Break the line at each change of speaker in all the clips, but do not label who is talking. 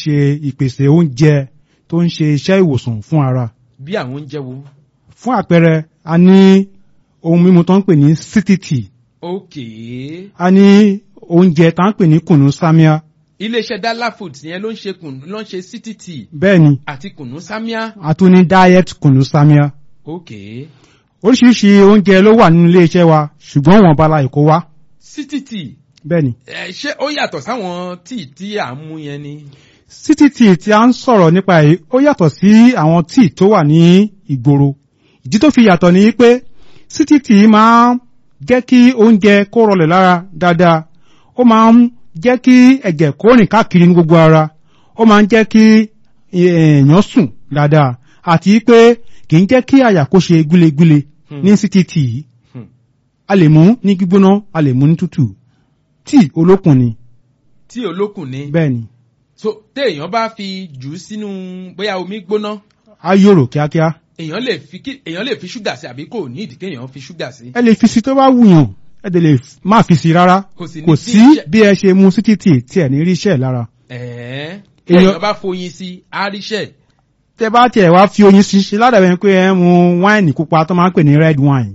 ṣe ìpèsè oúnjẹ tó ń ṣe iṣẹ́ ìwòsàn fún ara
bí àwọn oúnjẹ wo.
fún àpẹẹrẹ a ní ohun mímu tó ń pè ní sítìtì
okay
a ní oúnjẹ tá ń pè ní kùnú sámíà
iléeṣẹ́ dala foods yẹn ló ń ṣe kùnú ló ń ṣe ctt
bẹ́ẹ̀ ni
àti kùnú sámíà.
a tún ní diet kùnú sámíà
okay
oríṣiríṣi oúnjẹ ló wà nínú iléeṣẹ́ wa ṣùgbọ́n wọn bala ìkó wá
ctt
bẹ́ẹ̀ ni
ẹ ṣé ó yàtọ̀ sáwọn tíì tí à ń mú yẹn ni.
ctt tí a ń sọ̀rọ̀ nípa èyí ó yàtọ̀ sí àwọn tíì tó wà ní ìgboro ìdí tó fi yàtọ̀ ni pé ctt máa ń jẹ́ kí oúnjẹ kó rọlẹ̀ lára dáadáa ó máa ń jẹ́ kí ẹ̀jẹ̀ kó rìn káàkiri ní gbogbo ara ó máa ń jẹ́ kí èèyàn sùn dáadáa àti pé kì í jẹ́ kí àyà kó ṣe gúlegúle
Hmm.
ní ctt yìí
Hmm.
a lè mú ní gbígbóná a lè mú ní tútù tíì olókùn ni
tí olókùn ni.
bẹ́ẹ̀ ni
so téèyàn bá fi jù ú sínú bóyá omi gbóná
a yòrò kíákíá
èèyàn lè fi kí èèyàn lè fi ṣúgà sí àbí kò ní ìdí kéèyàn fi ṣúgà sí.
ẹ lè fi sí tó bá wùyàn ẹ dẹ̀ lè má fi sí rárá
kò sì ní
kò
bí
sí
iṣẹ́-
bí ẹ ṣe mu sí títì tí ẹ ní rí iṣẹ́ lára
ẹ̀ẹ́
Èèyàn-
téèyàn bá foyin sí àríṣẹ́
tẹ bá tiẹ̀ wá fi oyin sí ṣe ládàbẹ̀ pé ẹ mu wáìnì pupa tó máa ń pè ní red wine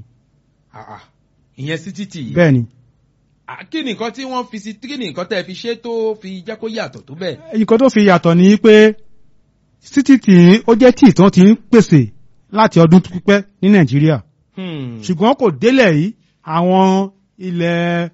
ìyẹn sí títì yìí.
bẹ́ẹ̀ ni
À, kí ni nǹkan tí wọ́n fi sí kí ni nǹkan tẹ́ fi ṣe tó fi jẹ́ kó yàtọ̀ tó bẹ́ẹ̀.
nǹkan tó fi yàtọ̀ ni pé sí títì ó jẹ́ tíì tó ti ń pèsè láti ọdún tó pípẹ́ ní nàìjíríà
Hmm.
ṣùgbọ́n kò délẹ̀ yìí àwọn ilẹ̀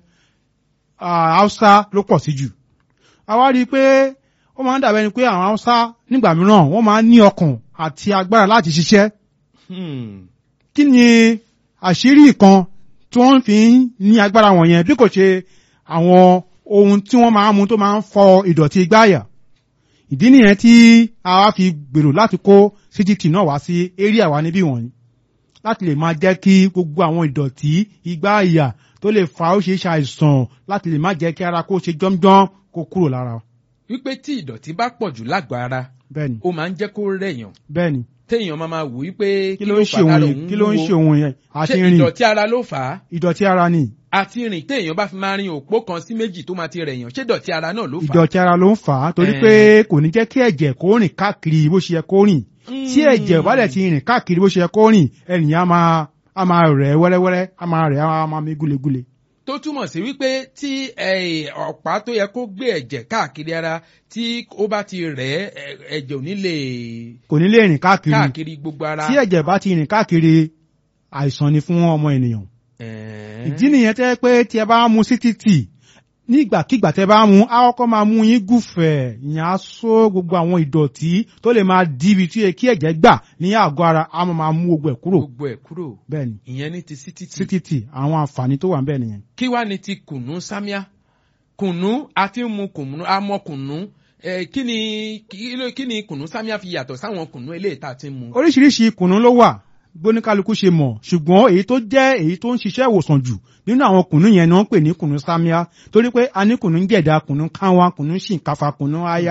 ah, haúsá ló pọ̀ sí jù a wá rí i pé ó máa ń dàbẹ́ ni pé àwọn haúsá nígbà mìíràn wọ́n máa ń ní ọkàn àti agbára láti ṣiṣẹ́
Hmm.
kí ni àṣírí kan tí wọ́n fi ń ní agbára wọ̀nyẹn bí kò ṣe àwọn ohun tí wọ́n máa ń mu tó máa ń fọ ìdọ̀tí gbáàyà ìdí nìyẹn tí a wá fi gbèrò láti kó cgt náà wá sí area wa níbí wọ̀nyí láti lè máa jẹ́ kí gbogbo àwọn ìdọ̀tí igbáàyà tó lè fa ó ṣe é ṣàìsàn láti lè má jẹ́ kí ara kó ṣe jọ́mjọ́m kó kúrò lára
wípé tí ìdọ̀tí bá pọ̀ jù lágọ̀ọ́ ara
bẹ́ẹ̀ni
ó máa ń jẹ́ kó rẹ̀yàn
bẹ́ẹ̀ni
téèyàn máa máa wù wípé
kí ló ń ṣe
fà á
òun
lára
yẹn
òun
kí ló ń
wúwo?
ṣe òun yẹn
ṣé
àti rìn
ìdọ̀tí ara ló fà á
ìdọ̀tí ara ni
àti rìn téèyàn bá fi máa rin òpó kan sí méjì tó máa ti rẹ̀yàn ṣé ìdọ̀tí ara náà ló fà á.
ìdọ̀tí ara ló ń fà á torí
Eh.
pé kò ní jẹ́ kí ẹ̀jẹ̀ kó rìn káàkiri bó ṣe yẹ kó rìn tí ẹ̀jẹ̀ bá dẹ̀ ti rìn káàkiri bó ṣe yẹ kó rìn ènìyàn á máa á máa rẹ̀ wẹ́rẹ́wẹ́rẹ́ á máa rẹ̀ á máa mí gúlegúle.
tó túmọ̀ sí wípé tí eh, ọ̀pá tó yẹ kó gbé ẹ̀jẹ̀ káàkiri ara tí ó bá ti rẹ̀ ẹ́, ẹ̀- ẹ̀jẹ̀ ò ní lè
kò ní lè rìn káàkiri
káàkiri gbogbo ara.
tí ẹ̀jẹ̀ bá ti rìn káàkiri àìsàn ni fún ọmọ ènìyàn.
Ẹ̀ẹ́.
ìdí nìyẹn tẹ́ pé tí ẹ bá mu sí títì nígbàkigbà tẹ́ bá mu á kọ́kọ́ máa mú yín gùfẹ̀ ìyẹn á só gbogbo àwọn ìdọ̀tí tó lè máa di ibi tí kí ẹ̀jẹ̀ gbà ní àgọ́ ara á máa máa mú gbogbo ẹ̀ kúrò
gbogbo ẹ̀ kúrò
bẹ́ẹ̀ ni
ìyẹn ní ti sítìtì.
sí títì àwọn àǹfààní tó wà ń bẹ̀ nìyẹn.
kí wá ní ti kùnú sámíà kùnú àti mu kùnú àmọ kùnú ẹ kí ni kí ló- kí ni kùnú sámíà fi yàtọ̀ sáwọn kùnú eléyìí tá a ti ń mu.
oríṣiríṣi kùnú ló wà gbóníkálukú ṣe mọ̀ ṣùgbọ́n èyí tó jẹ́ èyí tó ń ṣiṣẹ́ ìwòsàn jù nínú àwọn kùnú yẹn ni wọ́n ń pè ní kùnú sámíà torí pé a ní kùnú jẹ̀dá kùnú káwa kùnú ṣìǹkàfà kùnú aya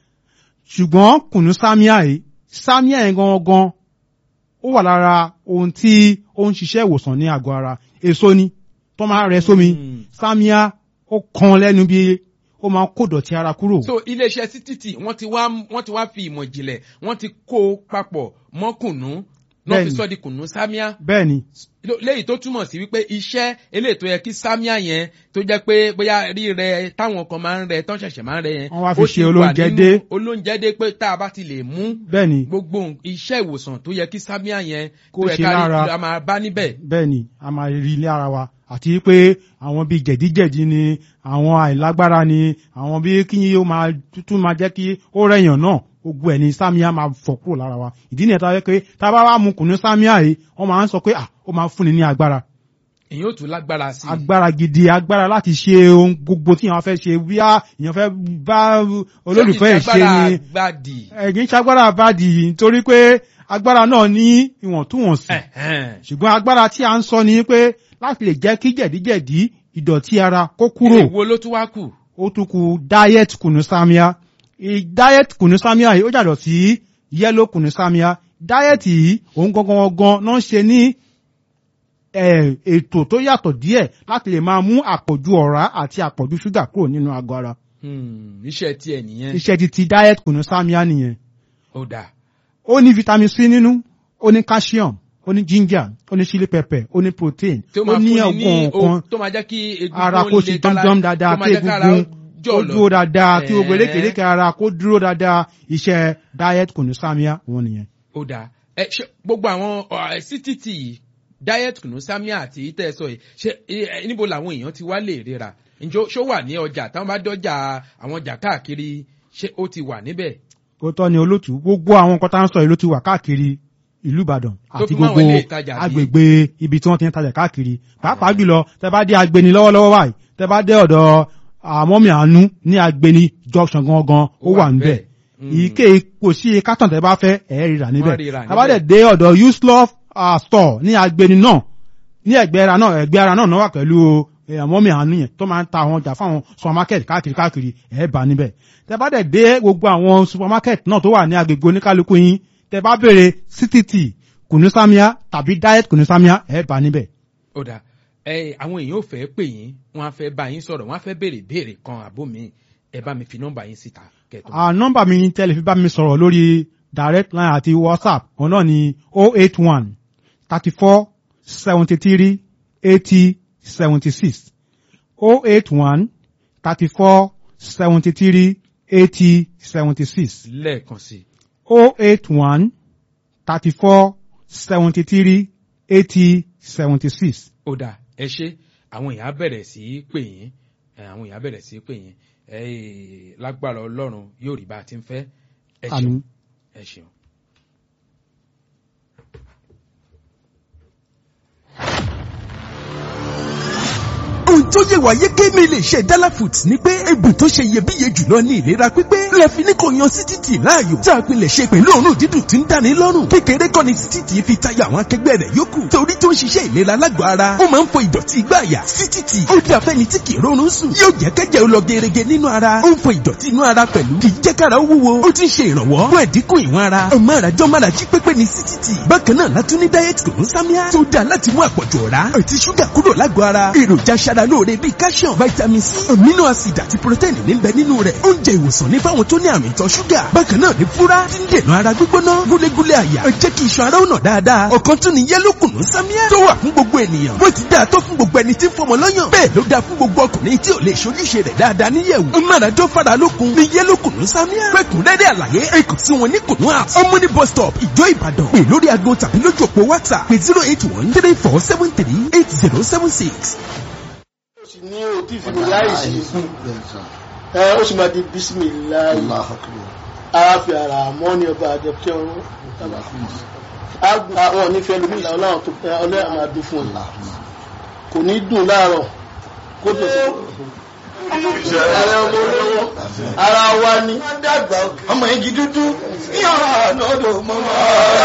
ṣùgbọ́n kùnú sámíà yìí sámíà yẹn gangan ó wà lára ohun tí ó ń ṣiṣẹ́ ìwòsàn ní àgọ́ ara èso ni tó máa rẹ sómi
Mm.
sámíà ó kan lẹ́nu bí ó máa kó dọ̀tí ara kúrò.
so iléeṣẹ́ sítìtì wọ́n ti wá wọ́n ti wá fi ìmọ̀ ìjìnlẹ̀ wọ́n ti kó o papọ̀ mọ́ kùnú náà fi
Bẹ́ẹ̀ni.
sọ́ di kùnú sámíà
bẹ́ẹ̀ ni
Ló- léyìí tó túmọ̀ sí wípé iṣẹ́ eléyìí tó yẹ kí sámíà yẹn tó jẹ́ pé bóyá rírẹ táwọn kan máa ń rẹ tán ṣẹ̀ṣẹ̀ máa ń rẹ yẹn
Wọ́n wá fi
ó
ṣe
ti wà
olóúnjẹ
nínú
dé.
olóúnjẹ dé pé tá a bá ti lè mú
bẹ́ẹ̀ ni
gbogbo iṣẹ́ ìwòsàn tó yẹ kí sámíà yẹn
Kó
tó yẹ
ṣe
ká rí
lára.
a máa bá níbẹ̀.
bẹ́ẹ̀ ni a máa rí ilé ara wa àti pé àwọn bíi jẹ̀díjẹ̀dí ni àwọn àìlágbára ni àwọn bíi kí ó máa tútù máa jẹ́ kí ó rẹ̀yàn náà gbogbo ẹ̀ ni sámíà máa fọ̀ kúrò lára wa ìdí nìyẹn tá a yẹ pé tá a bá wá mu kùnú sámíà yìí wọ́n máa ń sọ pé à ó máa fúnni ní agbára
èyí ò tún lágbára sí i.
agbára gidi agbára láti ṣe ohun gbogbo tí èèyàn fẹ́ ṣe bíá èèyàn fẹ́ bá olólùfẹ́ ẹ̀ ṣe ni
gbàdì.
ẹ̀gbìn ṣagbára àbádì nítorí pé agbára náà ní ìwọ̀ntúnwọ̀nsì ṣùgbọ́n agbára tí a ń sọ ni pé láti lè jẹ́ kí jẹ̀díjẹ̀dí ìdọ̀tí ara kó kúrò
èwo ló tún wá kù.
ó tún kù diet kùnú sámíà Ì- diet kùnú sámíà yìí ó jàdọ̀ sí yellow kùnú sámíà diet yìí òun gangan gangan náà ń ṣe ní eh, ètò tó yàtọ̀ díẹ̀ láti lè máa mú àpọ̀jù ọ̀rá àti àpọ̀jù ṣúgà kúrò nínú àgọ́ ara
Hmm, iṣẹ́ tiẹ̀ nìyẹn
iṣẹ́ ti ti diet kùnú samia nìyẹn
ó dà
ó ní vitamin c nínú ó ní calcium ó ní ginger ó ní chili pepper ó ní protein
tí ó
ó
máa
ní
fún ni ní
ọgbọ̀n
o
kan
tó máa jẹ́ kí egungun
ara kó
le
ṣe
kára-
jọmjọm dáadáa
tó máa
kí
jẹ́ kára
egungun
jọ̀
ó
lọ.
dúró dáadáa kí gbogbo
Ẹ̀ẹ́.
erékèérékèé ara kó dúró dáadáa iṣẹ́ diet kùnú samia wọn nìyẹn.
ó dáa ẹ ṣe gbogbo àwọn ọ, ctt yìí diet kùnú samia àti tẹ́ ẹ sọ yìí ṣe ẹ, ẹ, níbo làwọn èèyàn ti wá lè ríra ǹjọ́ ṣó wà ní ọjà táwọn bá dọ́jà àwọn ọjà káàkiri ṣé ó ti wà níbẹ̀
ó tọ́ ni olótú gbogbo àwọn nǹkan tá à ń sọ yìí ló ti wà káàkiri ìlú ìbàdàn
Tó
àti
fi mọ́ àwọn
gbogbo
ilé ìtajà bíi-
agbègbè ibi tí wọ́n ti ń tajà káàkiri pàápàá jùlọ tẹ bá dé agbeni lọ́wọ́lọ́wọ́ báyìí tẹ bá dé ọ̀dọ̀ àmọ́mì àánú ní agbeni junction gangan ó
Ó wà
wà níbẹ̀
níbẹ̀.
ìké kò sí iye kátàn tẹ bá fẹ́ ẹ̀ ríra níbẹ̀
Wọ́n ríra
tẹ bá dẹ̀
níbẹ̀.
dé ọ̀dọ̀ uslove uh, store ní agbeni náà ní ẹgbẹ́ ara náà ẹgbẹ́ ara náà náà wà pẹ̀lú eh, àmọ́mì àánú yẹn tó máa ń ta àwọn ọjà fáwọn supermarket káàkiri káàkiri ẹ̀ bá níbẹ̀ tẹ bá dẹ̀ dé gbogbo àwọn supermarket náà tó wà ní agbègbè oníkálukú yín tẹ bá béèrè ctt kùnúsámíà tàbí diet kùnúsámíà ẹ̀ bá níbẹ̀.
ó dáa ẹ àwọn èèyàn ò fẹ́ pè yín wọ́n á fẹ́ bá yín sọ̀rọ̀ wọ́n á fẹ́ béèrè béèrè kan àbó mi ẹ bá mi fi nọ́mbà yín síta kẹ́tọ́.
à nọ́mbà mi ní tẹ́lẹ̀ fi bá mi sọ̀rọ̀ lórí direct line àti whatsapp òun náà ni oh eight one thirty four seventy three eighty seventy six oh eight one thirty four seventy three eighty seventy six
lẹ́ẹ̀kan sí i
oh eight one thirty four seventy three eighty seventy six.
ó dáa ẹ ṣe àwọn èèyàn á bẹ̀rẹ̀ sí í pè yín ẹ, àwọn èèyàn á bẹ̀rẹ̀ sí í pè yín ẹ lágbára ọlọ́run yóò rí bá a ti ń fẹ́ ẹ ṣeun
Àmín.
ẹ ṣeun.
ohun tó yẹ wá yéké lè ṣe dala foods ni pé egbò tó ṣe iyebíye jùlọ ní ìlera pípé lẹ́fi ní kò yan sítìtì láàyò tá a pilẹ̀ ṣe pẹ̀lú òórùn dídùn tí ń dáni lọ́rùn kékeré kọ́ ni sítìtì fi tayọ àwọn akẹgbẹ́ rẹ̀ yòókù torí tó ń ṣiṣẹ́ ìlera lágọ̀ọ́ ara ó máa ń fọ ìdọ̀tí igbá àyà sítìtì ó dá fẹ́ni tí kì í rọrùn sùn yóò jẹ́ kẹ́jẹ́ ó lọ gerege nínú ara ó ń fọ ìdọ̀tí inú ara pẹ̀lú kì í jẹ́ kára ó wúwo ó ti ń ṣe ìrànwọ́ fún ẹ̀dínkù ìwọ̀n ara ọmọ àràjọ mára jí pépé ní sítìtì bákan náà látún ní diet kò ń sámíà tó dáa láti mú àpọ̀jù ọ̀rá àti ṣúgà kúrò lágọ̀ọ́ ara èròjà aṣara lóore bíi calcium vitamin c amino acid àti protein níbẹ̀ nínú rẹ̀ oúnjẹ ìwòsàn ní fáwọn tó ní àrùn ìtọ̀ ṣúgà bákan náà ní fúrá tí ń dènà ara gbígbóná gúlégúlé àyà ẹ jẹ́ kí iṣan ara ó nà dáadáa ọ̀kan tún ní yẹ́lò kùnú sámíà tó wà fún gbogbo ènìyàn bó ti dáa tó fún gbogbo ẹni tí ń fọmọ lọ́yàn bẹ́ẹ̀ ló dáa fún gbogbo ọkùnrin tí ò lè ṣojúṣe rẹ̀ dáadáa níyẹ̀wò máradó fara lókun ní yẹ́lò kùnú sámíà fẹ́kùnrẹ́rẹ́ àlàyé ẹ kàn sí wọn ní kùnú house ọmọdé bus stop ìjọ ìbàdàn pè lórí aago tàbí lójú òpó whatsapp pé zero eight one three four seven three eight zero seven six
sì ní òtí ìfìdí láìsí ẹ ó sì máa di bísímìláì ara fi ara mọ́ ní ọba àjọkẹ́ ọ̀run àwọn onífẹ́ lómi ìlànà ọlọ́run tó pẹ́ ọlọ́run máa dún fún ọ kò ní dùn láàárọ̀ kó tó sí ẹ̀rẹ́ ọmọ olówó ara wa ni ọmọ igi dúdú ní ọ̀rọ̀ àná odò mọ́mọ́